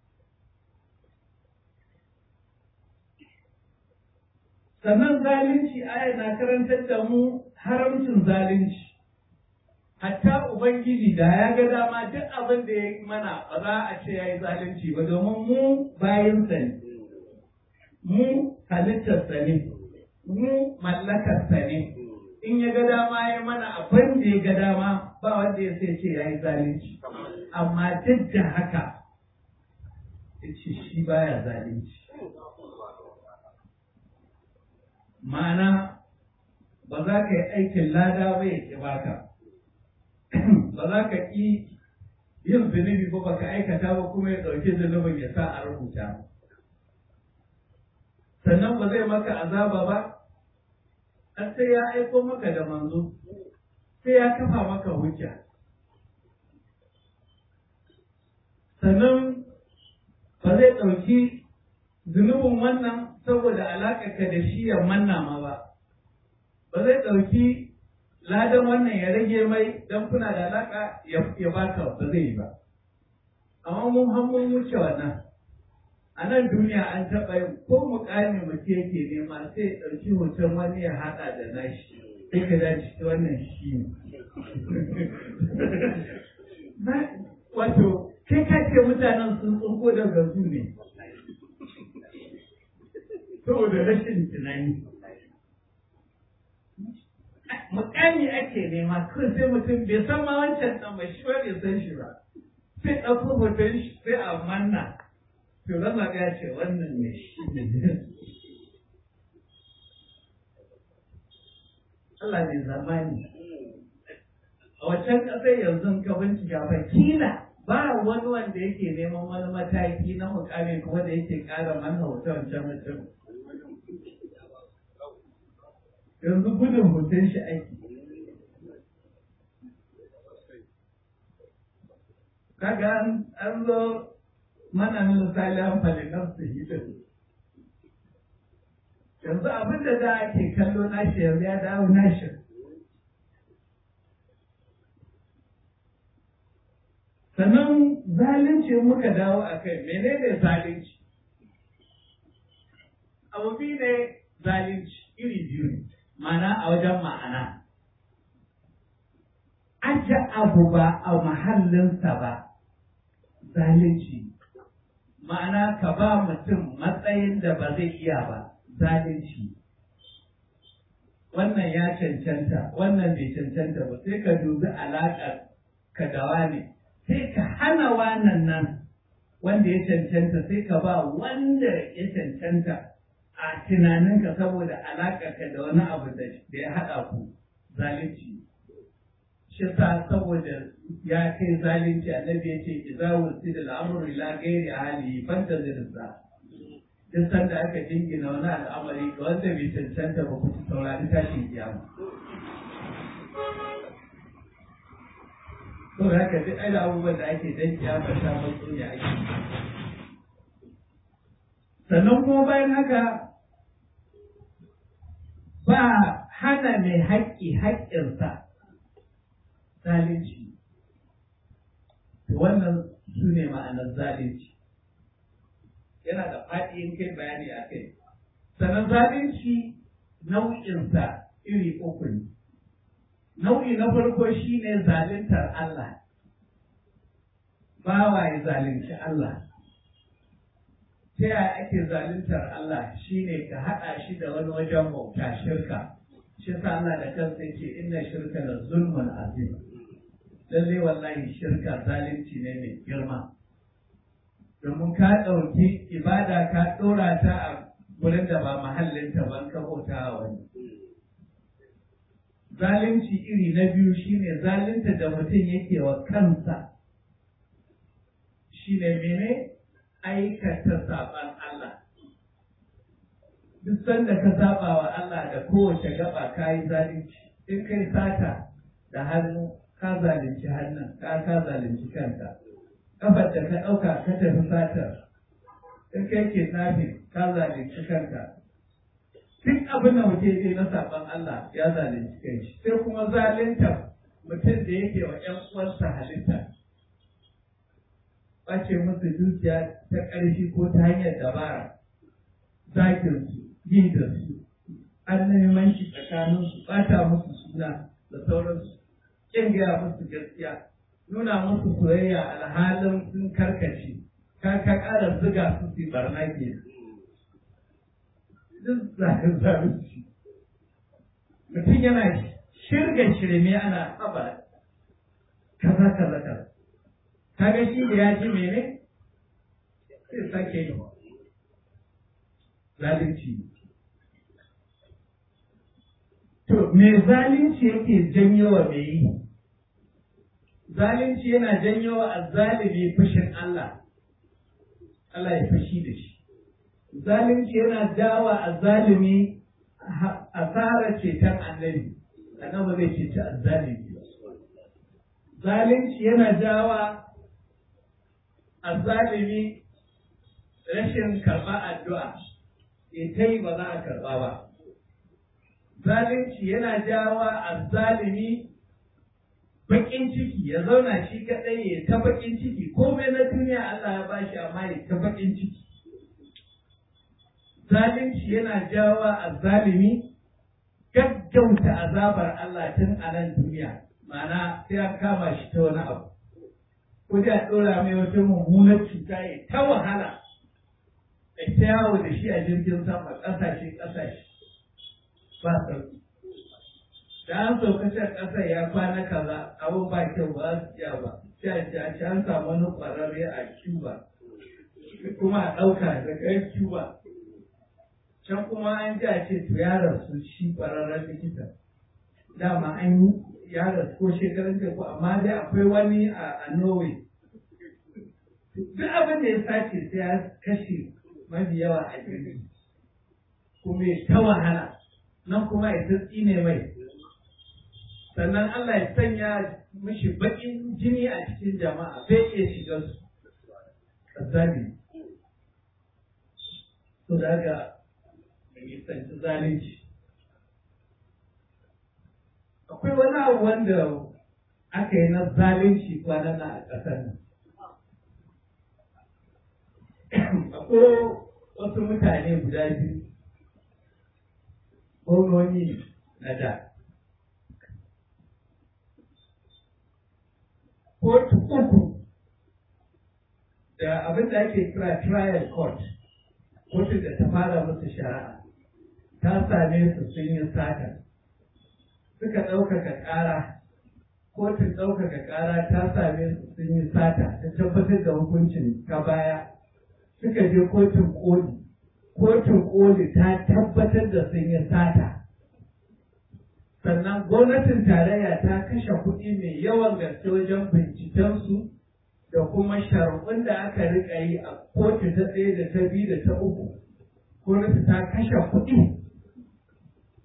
Sannan zalunci aya na karantar da mu haramcin zalunci. hatta Ubangiji da ya ga dama duk abin da ya yi mana ba za a ce ya yi zalunci ba domin mu bayansa ne, mu halittarsa ne, mu mallakarsa ne. In ya ga dama ya mana abin da ya ga dama ba wanda ya sai ce ya yi zalunci. Amma duk da haka, ya ce shi baya zalunci. Ma'ana ba za ka yi aikin lada ba ya ƙi baka. ba za ka ƙi yin zunubi ba baka aikata ba kuma ya ɗauki zunubin ya sa a rubuta sannan ba zai maka azaba ba har sai ya aiko maka da manzo sai ya kafa maka hujja sannan ba zai ɗauki zunubin wannan saboda alaƙarka da shi ya manna ma ba ba zai ɗauki ladan wannan ya rage mai dan kuna da alaka ya baka ba zai yi ba amma mun har mun wuce wannan a nan duniya an taɓa yin ko mukami mutum yake nema sai ɗauki hoton wani ya haɗa da nashi sai ka dace wannan shi ne wato kai ka ce mutanen sun tsunko daga zu ne saboda rashin tunani mukami ake nema kawai sai mutum bai san ma wancan ɗan ba shi ba bai san shi ba sai ɗauko hoton shi sai a manna to zama ga ce wannan ne shi ne Allah ne zamani a wancan ƙasar yanzu ka bincika fa kila ba wani wanda yake neman wani mataki na mukami kuma da yake ƙara manna hoton wancan mutum yanzu gudun hoton shi aiki. Kaga an zo mana misali an falinar su hidin. Yanzu abin da da ake kallo nashi yanzu ya dawo nashi. Sannan zalunci muka dawo a kai, menene zalunci? Abu biyu ne zalunci iri biyu ne. mana a wajen ma'ana. Aje abu ba a mahallinsa ba, zalunci. Ma'ana ka ba mutum matsayin da ba zai iya ba, zalunci. Wannan ya cancanta, wannan bai cancanta ba, sai ka dubi alaƙar ka da wane, sai ka hana wannan nan wanda ya cancanta, sai ka ba wanda ya cancanta. a tunaninka saboda alaƙarka da wani abu da ya haɗa ku zalunci shi sa saboda ya kai zalunci annabi ya ce idza wusida al-amru ila ghairi ahli fantazirsa duk sanda aka jingina wani al'amari ga wanda bai cancanta ba ku saurari tashin kiyama to haka duk ai abubuwan da ake dan kiyama ta mutum ya ake sannan kuma bayan haka ba hana mai haƙƙi haƙƙinsa zalunci wannan su ne ma'anar zalunci yana da faɗi in kai bayani a kai sannan zalunci nau'insa iri uku ne nau'i na farko shine zaluntar Allah bawa ya zalunci Allah ta yaya ake zaluntar Allah shine ka haɗa shi da wani wajen bauta shirka shi sa Allah da kansa yake inna shirka la zulmun azim lalle wallahi shirka zalunci ne mai girma domin ka ɗauki ibada ka ɗora ta a wurin da ba mahallinta ban ka bauta a wani zalunci iri na biyu shine zalunta da mutum yake wa kansa shine mene aikata saban Allah duk sanda ka saba wa Allah da kowace gaba ka yi zalunci in kai sata da hannu ka zalunci hannun ka ka zalunci kanka kafar da ka ɗauka ka tafi satar in kai ke nafi ka zalunci kanka duk abin da mutum yake na saban Allah ya zalunci kai sai kuma zalunta mutum da yake wa ƴan uwansa halitta ɓace musu dukiya ta ƙarfi ko ta hanyar dabara zakin su yi da su an neman shi tsakanin su ɓata musu suna da sauransu ƙin gaya musu gaskiya nuna musu soyayya alhalin sun karkace ka ka ƙara zuga su su barna ke duk zakin zalunci mutum yana shirga shirme ana haɓa kaza kaza kaza kaga shi da ya ji mene sai sake yi zalunci to me zalunci yake janyo wa me yi zalunci yana janyo wa azzalimi fushin Allah Allah ya fushi da shi zalunci yana jawa azzalimi asarar ceton annabi annabi zai ceci azzalimi zalunci yana jawa azzalimi rashin karɓa addu'a ita yi ba za a karɓa ba zalunci yana jawa azzalimi baƙin ciki ya zauna shi kaɗai ya ta baƙin ciki komai na duniya Allah ya bashi amma ya ta baƙin ciki zalunci yana jawa azzalimi gaggauta azabar Allah tun a nan duniya ma'ana sai ya kama shi ta wani abu ko da ɗora mai wata mummunar cuta ya ta wahala da ta yawo da shi a jirgin sama ƙasashe ƙasashe ba sauki da an sauka can ƙasar ya kwana kaza abin ba kyau ba su iya ba sai a ce a ce an samu wani ƙwararre a Cuba kuma a ɗauka daga Cuba can kuma an ji a ce to ya rasu shi ƙwararren likita dama an yi ya rasu ko shekarun ko amma dai akwai wani a Norway duk abin da ya sace sai ya kashe mafi yawa a jirgi kuma ya ta wahala nan kuma ya tsitsi ne mai sannan Allah ya sanya mishi baƙin jini a cikin jama'a bai iya shiga su kazzali to da haka mai sanci zalunci akwai wani abu wanda aka yi na zalunci kwanan nan a ƙasar nan akwai wasu mutane guda biyu gwamnoni na da kotu uku da abin da ake kira trial court kotu da ta fara musu shari'a ta same su sun yi sata suka ɗaukaka ƙara kotun ɗaukaka ƙara ta same su sun yi sata ta tabbatar da hukuncin ta baya suka je kotun koli kotun koli ta tabbatar da sun yi sata sannan gwamnatin tarayya ta kashe kuɗi mai yawan gaske wajen bincikensu da kuma shari'un da aka riƙa yi a kotu ta ɗaya da ta biyu da ta uku gwamnati ta kashe kuɗi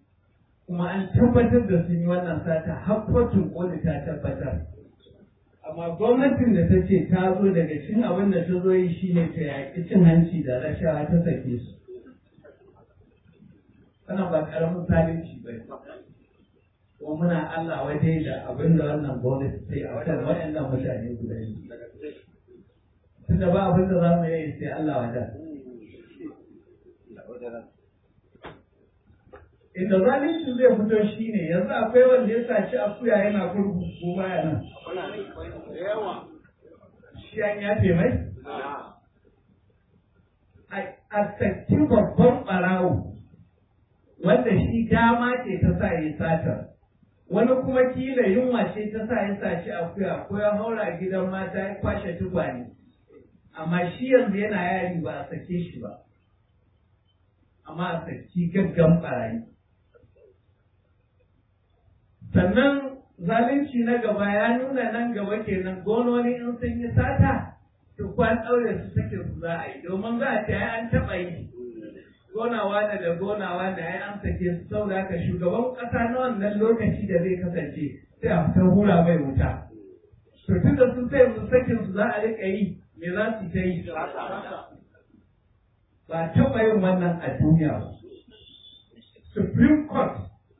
kuma an tabbatar da sun yi wannan sata har kotun koli ta tabbatar amma gwamnatin da ta ce ta zo daga cikin abin da ta zo yi shine ta yaƙi cin hanci da rashawa ta sake su wannan ba ƙaramin zalunci ba ko muna Allah waje da abin da wannan gwamnati ta yi a kan waɗannan mutane guda biyu tunda ba abin da za mu yi sai Allah wajen inda zalunci zai fito shi ne yanzu akwai wanda ya saci akuya yana kurkuku ko baya nan shi an yafe mai a saki babban ɓarawo wanda shi dama ce ta sa yi satar wani kuma kila yunwa ce ta sa ya saci akuya ko ya haura gidan mata ya kwashe tukwane amma shi yanzu yana yari ba a sake shi ba amma a saki gaggan ɓarayi sannan zalunci na gaba ya nuna nan gaba kenan gononi in sun yi sata to kwan ɗaure su take su za a yi domin za a ce ai an taɓa yi gonawa da da gonawa da ai an sake su saboda haka shugaban ƙasa na wannan lokaci da zai kasance sai a fitar hura mai wuta to tun da sun sai su sakin su za a riƙa yi me za su ta yi ba taɓa yin wannan a duniya ba supreme court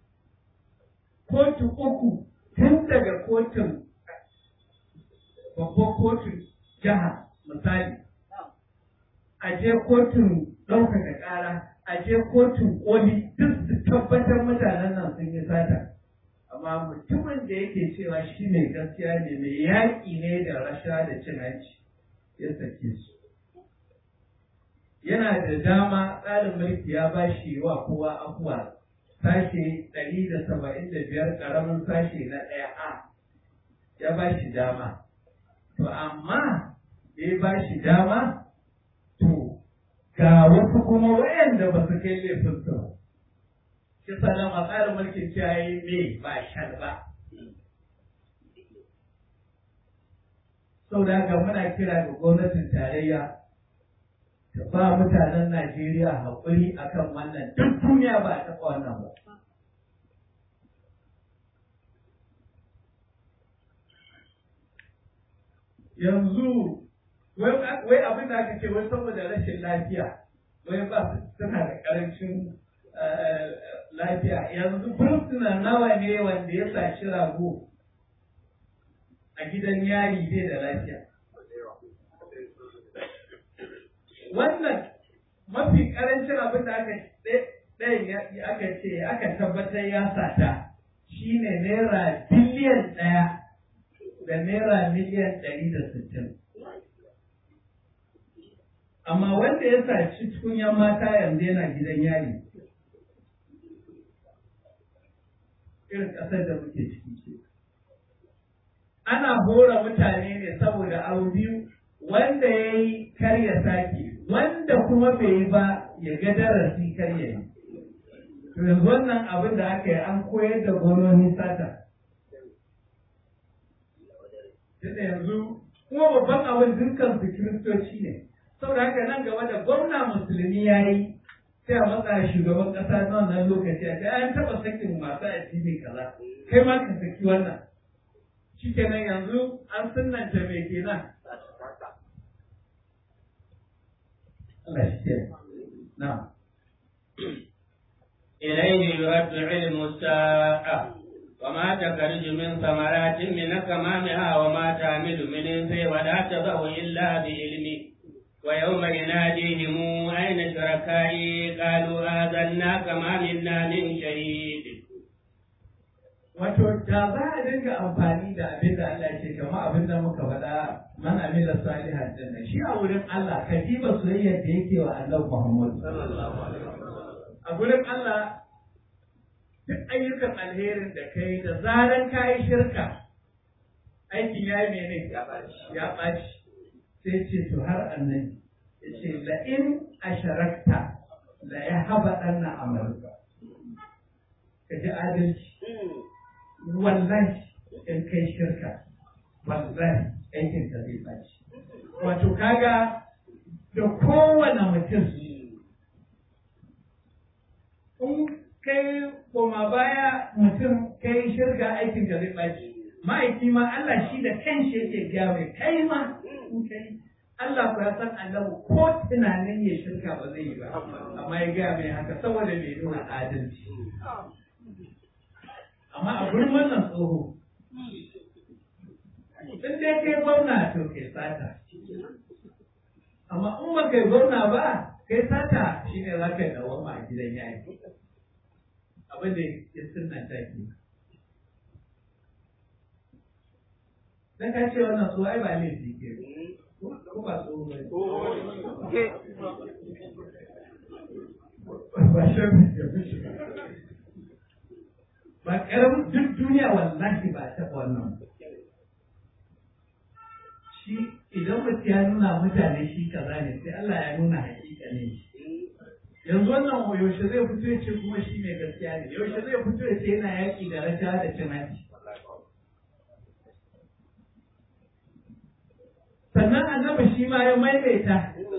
kotu uku tun daga kotun babban kotun jiha misali a je kotun ɗaukaka ƙara a je kotun ƙoli duk su tabbatar mutanen nan sun yi sata amma mutumin da yake cewa shi mai gaskiya ne mai yaƙi ne da rasha da cin hanci ya sake su yana da dama tsarin mulki ya ba shi wa kowa afuwa sashe ɗari da saba'in da biyar ƙaramin sashe na ɗaya a ya ba shi dama to amma da ya ba shi dama to ga wasu kuma wayanda ba su kai laifin su ba shi sanan a tsarin mulkin ciyayi me ba shan ba sau da haka muna kira ga gwamnatin tarayya ta ba mutanen Najeriya haƙuri akan wannan duk duniya ba a taɓa wannan ba. Yanzu, wai abin da aka ce wai saboda rashin lafiya, wai ba suna da ƙarancin lafiya. Yanzu fursuna nawa ne wanda ya sashi rago a gidan yari bai da lafiya. wannan mafi karancin abin da aka ɗayan aka ce aka tabbatar ya sata shine naira biliyan ɗaya da naira miliyan ɗari da sittin amma wanda ya saci tukunyan mata yanzu yana gidan yari irin ƙasar da muke ciki ana hora mutane ne saboda abu biyu wanda ya yi karya sake wanda kuma bai yi ba ya ga darasi karya yi to yanzu wannan abin da aka yi an koyar da gononi sata tunda yanzu kuma babban abin dukkan su kiristoci ne saboda haka nan gaba da gwamna musulmi ya yi sai a matsa shugaban ƙasa na wannan lokaci a kai an taɓa sakin masu addini kaza kai ma ka saki wannan shikenan yanzu an sunanta mai kenan نعم إليه يرد علم الساعة وما تخرج من ثمرات من أكمامها وما تعمل من أنثى ولا تضع إلا بعلمه ويوم يناديهم أين شركائي قالوا آذناك ما منا من شهيد Wato, da za a dinga amfani da abin da Allah ce, kama abin da muka faɗa man amila salihan din shi a wurin Allah ka diba soyayyar da yake wa Allah Muhammad a wurin Allah duk ayyukan alherin da kai da zaran ka yi shirka aikin ya yi mene ya ɓaci sai ce to har annabi ya ce la in asharakta la ya haɓa ɗanna amalka ka ji adalci wallahi in kai shirka wallahi aikin ka zai ɓaci wato kaga da kowane mutum in kai koma baya mutum kai shirka aikin ka zai ɓaci ma'aiki ma Allah shi da kanshi yake gaya mai kai ma in kai Allah ku ya san annabi ko tunanin ya shirka ba zai yi ba amma ya gaya mai haka saboda mai nuna adalci amma a gurin wannan tsoho in dai kai gwamna to kai sata amma in ba kai gwamna ba kai sata shine za ka dawo a gidan yaki abin da ya sunna ta ke dan ka ce wannan so ai ba laifi ke ko ba so ba ba shi ba karamin duk duniya wallahi ba ta wannan shi idan mutum ya nuna mutane shi kaza ne sai Allah ya nuna hakika ne yanzu wannan yaushe zai fito ya ce kuma shi mai gaskiya ne yaushe zai fito ya ce yana yaƙi da rashawa da cin hanci sannan annabi shi ma ya maimaita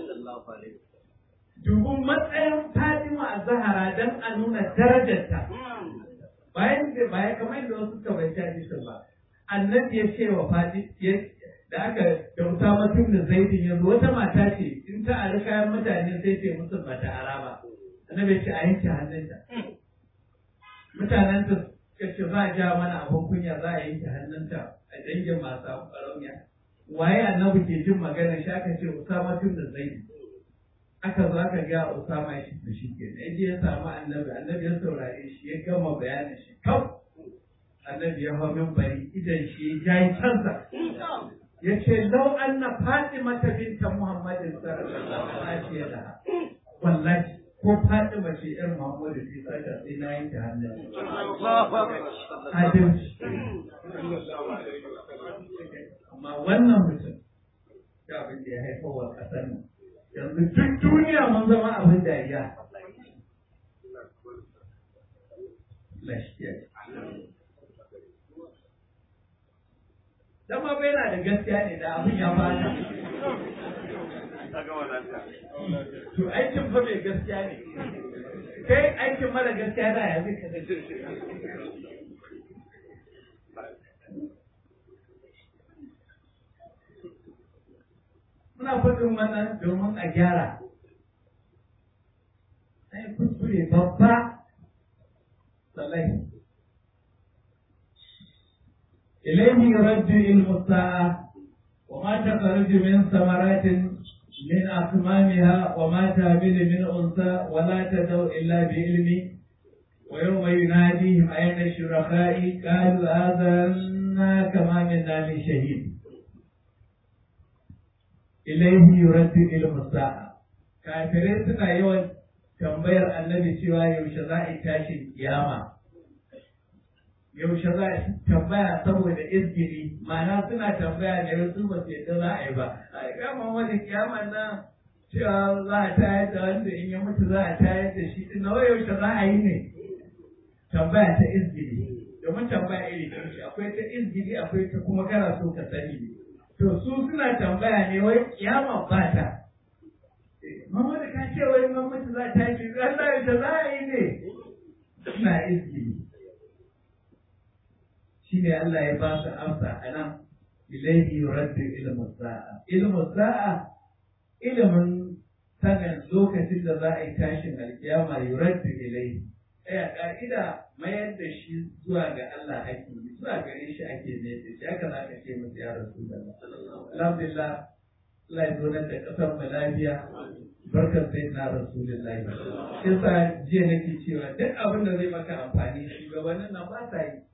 dubun matsayin Fatima a Zahara don a nuna darajarta bayan da baya kamar yadda wasu suka bai hadisin ba annabi ya ce wa Fati da aka da Usama tun da Zaidin ya zo wata mata ce in ta ari kayan mutane sai ce musu bata ara ba annabi ya ce a yanke hannunta mutanen ta suka ce za a ja mana abin kunya za a yanke hannunta a dangin masu abu ƙarauniya waye annabi ke jin magana shi aka ce Usama tun da Zaidin aka zo aka ga Usama shi da shi ke ya je ya samu annabi annabi ya saurare shi ya gama bayanin shi kaf annabi ya hau min bari idan shi ya yi cansa ya ce lau anna Fatima ta binta Muhammadin sallallahu alaihi wa sallam wallahi ko Fatima ce yar Muhammadu ce saka sai na yanke hannun adalci amma wannan mutum ga abin da ya haifar wa ƙasar nan yanzu duk duniya mun zama abin dariya Dama bai na da gaskiya ne da abin ya fata. To aikin fa mai gaskiya ne. Kai aikin mara gaskiya da ya zai kasance. muna faɗin wannan domin a gyara. Ai kuskure babba salai. إليه يرد علم الساعة وما تخرج من ثمرات من أكمامها وما تهبل من أنثى ولا تدعو إلا بعلمه ويوم يناديهم أين الشركاء قالوا آذنا كما منا من شهيد ilaihi yuraddu ilmu sa'a kafirai suna yawan tambayar annabi cewa yaushe za a yi tashin kiyama yaushe za a tambaya saboda izgiri ma'ana suna tambaya ne wasu ba su yadda za a yi ba a kama wani kiyama nan cewa za a tayar da wanda in ya mutu za a tayar da shi din nawa yaushe za a yi ne tambaya ta izgiri domin tambaya iri ɗin akwai ta izgiri akwai ta kuma kana so ka sani ne to su suna tambaya ne wai kiyama ba ta Mama da ka ce wai mamaki za ta yi Allah da za a yi ne suna izgi shi ne Allah ya ba su amsa a nan ilaihi yuraddu ilmu sa'a ilmu sa'a ilimin sanin lokacin da za a yi tashin alkiyama yuraddu ilaihi ɗaya ƙa'ida mayar da shi zuwa ga Allah ake yi zuwa gare shi ake mai da shi haka za ka ce musu ya rasu da alhamdulillah Allah ya zo nan da ƙasar mu lafiya barkar sai na rasulullahi yasa jiya nake cewa duk abin da zai maka amfani shugabannin nan ba sa yi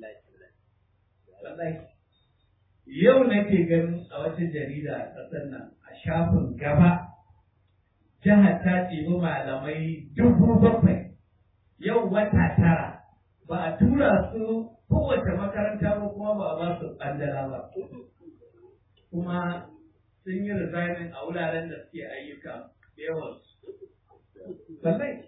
yau nake ganin a wata jarida a ƙasar nan a shafin gaba jihar ta ɗibi malamai dubu bakwai yau wata tara ba a tura su kowace makaranta ba kuma ba a ba su ɓandala ba kuma sun yi resignin a wuraren da suke ayyuka da yawan sallai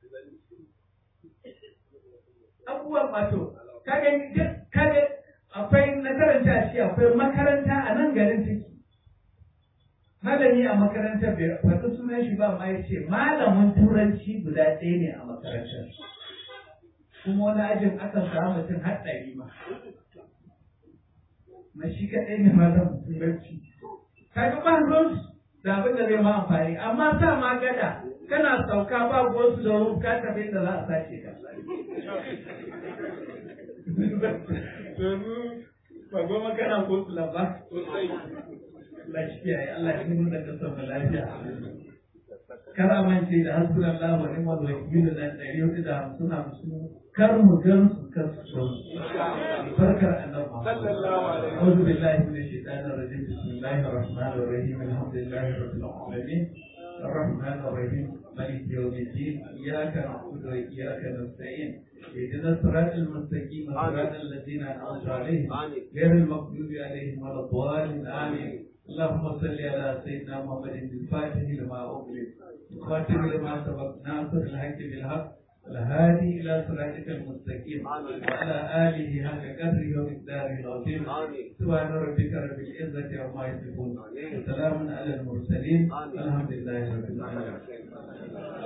abubuwan wato kaga kaga akwai na karanta shi akwai makaranta a nan garin ciki malami a makarantar bai faɗi sunan shi ba ma ya ce malamin turanci guda ɗaya ne a makarantar kuma wani ajin aka samu mutum har ɗari ma na shi kaɗai ne ma zan bacci kaga ba ruwan da abin da zai ma amfani amma sa ma gada kana sauka ba wasu da ruwan ka tafi da za a sace ka yanzu ba goma kana ko su ba Allah shi kiyaye Allah ya nuna da kasar mu lafiya kar amince da hasbunan Allah wa ni'mal wakil da ɗari hudu da hamsin hamsin kar mu gan su kar su so barkar annabi sallallahu alaihi wa sallam billahi min shaitanir rajim bismillahir rahmanir rahim alhamdulillahi rabbil alamin الرحمن الرحيم مالك يوم الدين إياك نعبد وإياك نستعين اهدنا الصراط المستقيم صراط الذين أنعمت عليهم غير المغضوب عليهم ولا الضالين آمين اللهم صل على سيدنا محمد الفاتح لما أغلق الخاتم لما سبق ناصر الحق بالحق الهادي إلى صراطك المستقيم وعلى آله حق قدره ومقداره العظيم سبحان ربك رب العزة عما يصفون وسلام على المرسلين الحمد لله رب العالمين